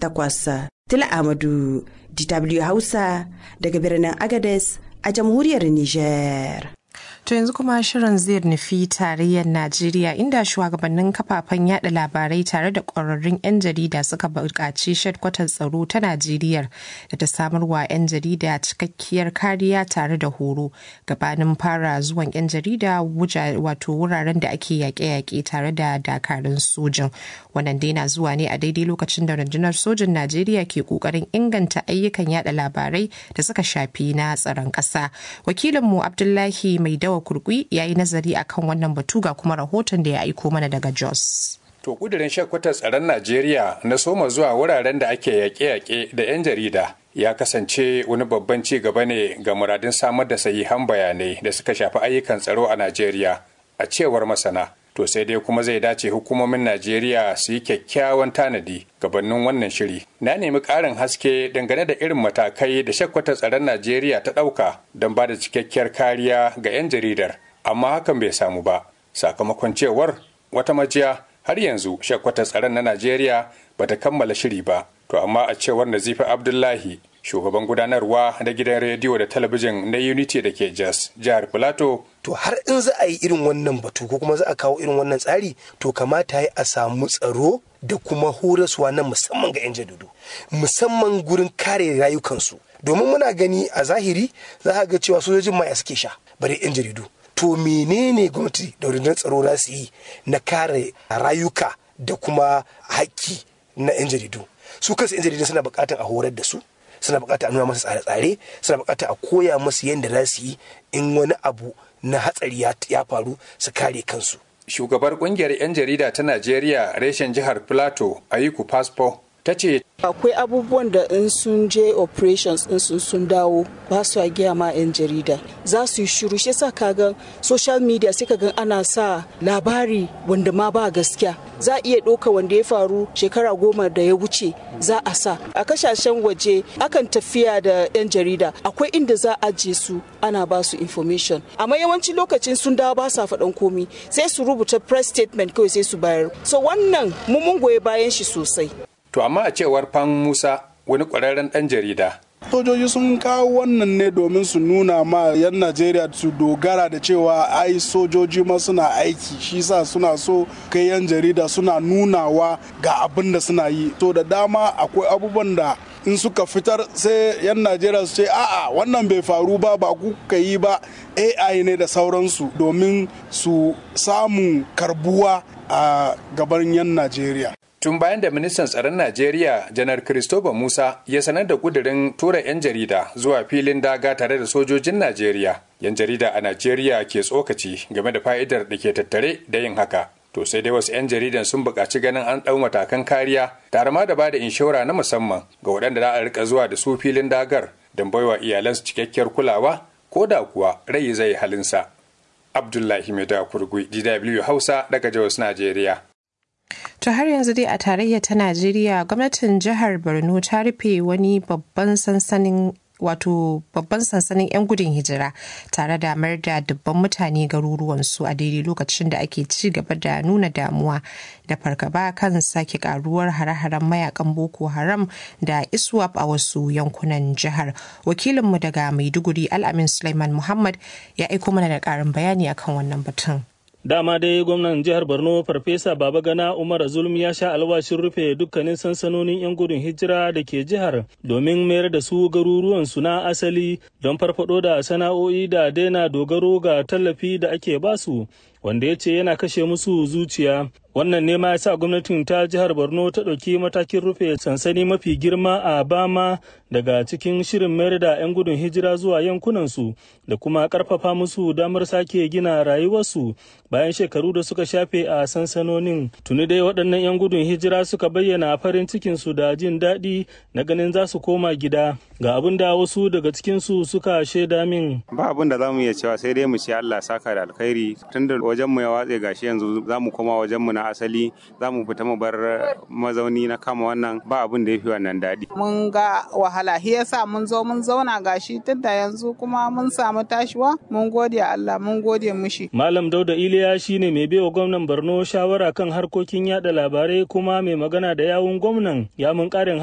takwas. Tila Amadu, DW Hausa daga birnin Agades a jamhuriyar Nijar. To yanzu kuma shirin zai nufi tarayyar Najeriya inda shugabannin kafafen yada labarai tare da ƙwararrun 'yan jarida suka buƙaci shadkwatar tsaro ta Najeriya da ta samarwa 'yan jarida cikakkiyar kariya tare da horo gabanin fara zuwan 'yan jarida wato wuraren da ake yaƙe-yaƙe tare da dakarun sojin. Wannan dai na zuwa ne a daidai lokacin da rundunar sojin Najeriya ke ƙoƙarin inganta ayyukan yada labarai da suka shafi na tsaron ƙasa. Wakilinmu Abdullahi Mai Dawa Kurgui ya yi nazari akan wannan batu ga kuma rahoton da ya aiko mana daga Jos. To kudirin shakwatar tsaron Najeriya na soma zuwa wuraren da ake yaƙe-yaƙe da 'yan jarida ya kasance wani babban ci gaba ne ga muradin samar da sahihan bayanai da suka shafi ayyukan tsaro a Najeriya a cewar masana. To sai dai kuma zai dace hukumomin Najeriya su yi kyakkyawan tanadi gabanin wannan shiri. Na nemi ƙarin haske dangane da irin matakai da shakwatar tsaron Najeriya ta ɗauka don ba da cikakkiyar kariya ga 'yan jaridar, amma hakan bai samu ba. Sakamakon cewar wata majiya har yanzu shakwatar tsaron na Najeriya bata kammala shiri ba. To amma a cewar Nazifa Abdullahi shugaban gudanarwa na gidan rediyo da talabijin na unity da ke jos jihar filato to har in za a yi irin wannan batu ko kuma za a kawo irin wannan tsari to kamata ya a samu tsaro da kuma horaswa na musamman ga 'yan jaridu musamman gurin kare rayukansu domin muna gani a zahiri za a ga cewa sojojin maya suke sha bare 'yan jaridu to menene gwamnati da rundunar tsaro za su yi na kare rayuka da kuma haƙƙi na 'yan jaridu su kansu 'yan jaridu suna buƙatar a horar da su suna bukata a nuna masa tsare-tsare suna bukata a koya masu yadda za su yi in wani abu na hatsari ya faru su kare kansu. Shugabar kungiyar 'yan jarida ta Najeriya reshen jihar Plateau Ayiku Paspo ta ce akwai abubuwan da in sun je operations in sun sun dawo ba su a giya ma 'yan jarida za su yi shiru shi yasa kaga social media sai kaga ana sa labari wanda ma ba gaskiya za a iya ɗauka wanda ya faru shekara goma da ya wuce za a sa a kasashen waje akan tafiya da 'yan jarida akwai inda za a je su ana ba su information amma yawanci lokacin sun dawo ba sa faɗan komi sai su rubuta press statement kawai sai su bayar so wannan mun goyi bayan shi sosai To amma a cewar Fan Musa wani ƙwararren ɗan jarida. Sojoji sun kawo wannan ne domin su nuna ma 'yan Najeriya su dogara da cewa ai sojoji ma suna aiki shi sa suna so kai 'yan jarida suna nunawa ga abin da suna yi. To da dama akwai abubuwan da in suka fitar sai 'yan Najeriya su ce a'a wannan bai faru ba ba ku ka yi ba AI ne da sauransu domin su samu karbuwa a gaban 'yan Najeriya. tun bayan da ministan tsaron najeriya janar christopher musa ya sanar da kudirin tura 'yan jarida zuwa filin daga tare da sojojin najeriya 'yan jarida a najeriya ke tsokaci game da fa'idar da ke tattare da yin haka to sai dai wasu 'yan jaridan sun buƙaci ganin an ɗau matakan kariya tare ma da ba da inshora na musamman ga waɗanda za a rika zuwa da su filin dagar don baiwa iyalansu cikakkiyar kulawa ko da kuwa rai zai halinsa abdullahi mai da kurgui dw hausa daga jos najeriya To har yanzu dai a tarayya ta Najeriya gwamnatin jihar Borno ta rufe wani babban sansanin wato babban sansanin 'yan gudun hijira tare da mayar da dubban mutane garuruwansu a daidai lokacin da ake ci gaba da nuna damuwa da fargaba kan sake karuwar hare-haren mayakan boko haram da iswap a wasu yankunan jihar wakilinmu daga maiduguri al'amin suleiman muhammad ya aiko mana da karin bayani akan wannan batun Dama dai gwamnan jihar Borno Farfesa Babagana Umar Zulum ya sha alwashin rufe dukkanin sansanonin 'yan gudun hijira da ke jihar domin mayar da su garuruwansu na asali don farfado da sana'o'i da daina dogaro ga tallafi da ake basu wanda ya ce yana kashe musu zuciya. Wannan ne ma ya sa gwamnatin ta jihar Borno ta ɗauki matakin rufe sansani mafi girma a Bama daga cikin shirin mayar da 'yan gudun hijira zuwa yankunansu da kuma ƙarfafa musu damar sake gina rayuwarsu bayan shekaru da suka shafe a sansanonin. Tuni dai waɗannan 'yan gudun hijira suka bayyana farin cikinsu da jin daɗi na ganin za su koma gida. Ga abin da wasu daga cikinsu suka shaida min. Ba abin da za mu iya cewa sai dai mu ce Allah saka da alkhairi tunda wajen mu ya watse gashi yanzu za mu koma wajen mu na asali za mu fita mu bar mazauni na kama wannan ba abin da ya fi wannan daɗi. Mun ga wahala shi yasa mun zo mun zauna gashi tun da yanzu kuma mun samu tashiwa mun gode Allah mun gode mushi. Malam Dauda Iliya shine mai baiwa gwamnan Borno shawara kan harkokin yada labarai kuma mai magana da yawun gwamnan ya mun ƙarin